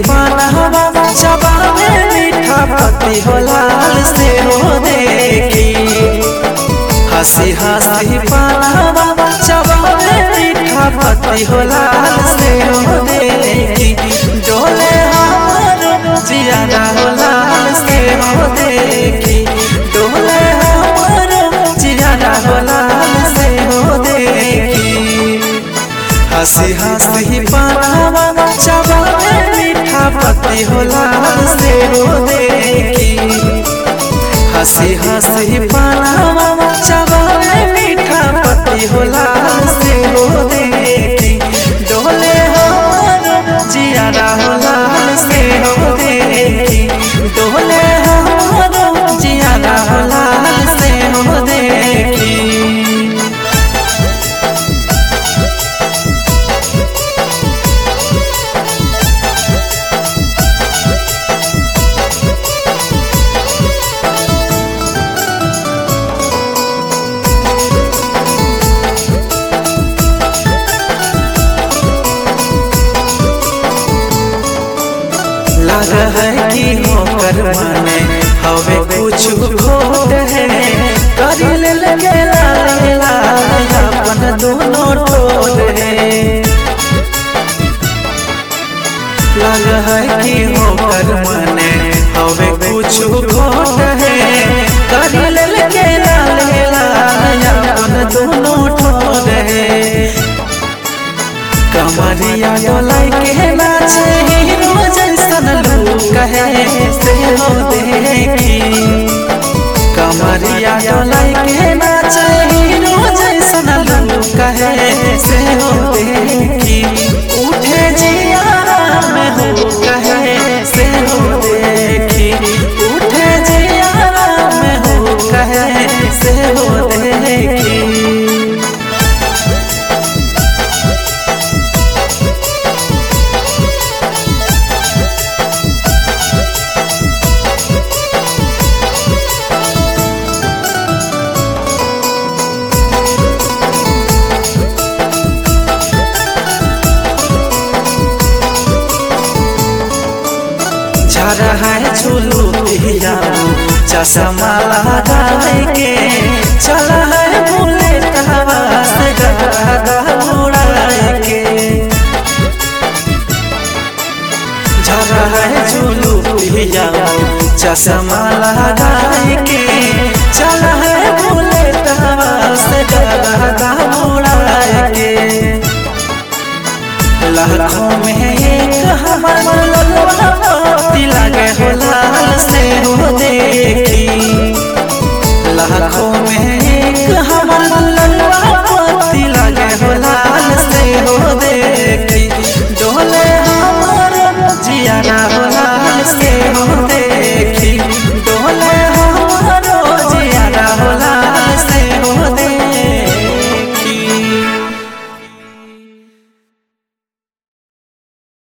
पानवा चबावे मीठा पति हो लाल से हो देखी हंसी हंसी पानवा चबावे मीठा पति हो लाल से हो देखी डोले हमर जियारा हो लाल से हो देखी डोले हमर जियारा हो लाल से हो देखी हंसी हंसी पानावा चबावे मीठा पति हो लाल से हो देखी हंसी हंसी पानावा चबावे मीठा पति हो लाल से हो देखी डोले हमर जियारा हो लाल से हो देखी डोले हमर जियारा हो लाल से हो देखी लग है कि होकर माने हवे कुछ खोट है कर ले लगे लाल लाल अपन दोनों ठोर है लग है कि होकर माने हवे कुछ खोट है कर ले लगे लाल लाल अपन दोनों ठोर है कमरिया डोलाई के नाचे हीरो जैसन लोग कहे से हो देखी कमरिया डोलाई के नाचे हीरो जैसन लोग कहे से हो देखी उठे जियारा में हो कहे से हो देखी उठे जियारा में हो कहे से हो देखी झरा है झूलू पिया चश्मा लगाए के चला है भूले कहवा से गगा उड़ाए के झरा है झूलू पिया चश्मा लगाए के चला है भूले कहवा से गगा उड़ाए के लाखों में एक हमार ललवा मोती लगे हो लाल से हो देखी लाखों में एक हमार ललवा मोती लगे हो लाल से हो देखी डोले हमार जियारा हो लाल से हो देखी